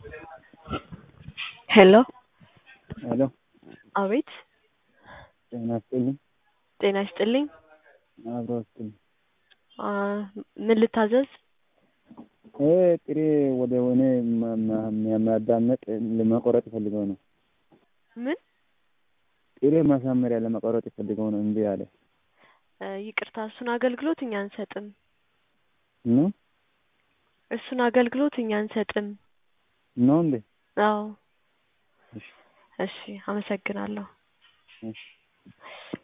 ሄሎ ሄሎ አቤት ጤና ይስጥልኝ። ጤና ይስጥልኝ። አብሮ ይስጥልኝ። አ ምን ልታዘዝ? ይሄ ጥሬ ወደ ሆነ የሚያዳምጥ ለመቆረጥ ፈልገው ነው። ምን? ጥሬ ማሳመሪያ ለመቆረጥ ፈልገው ነው እምቢ አለ። እ ይቅርታ እሱን አገልግሎት እኛ አንሰጥም። ነው እሱን አገልግሎት እኛ አንሰጥም። ነው እንዴ? አዎ እሺ እሺ አመሰግናለሁ። እሺ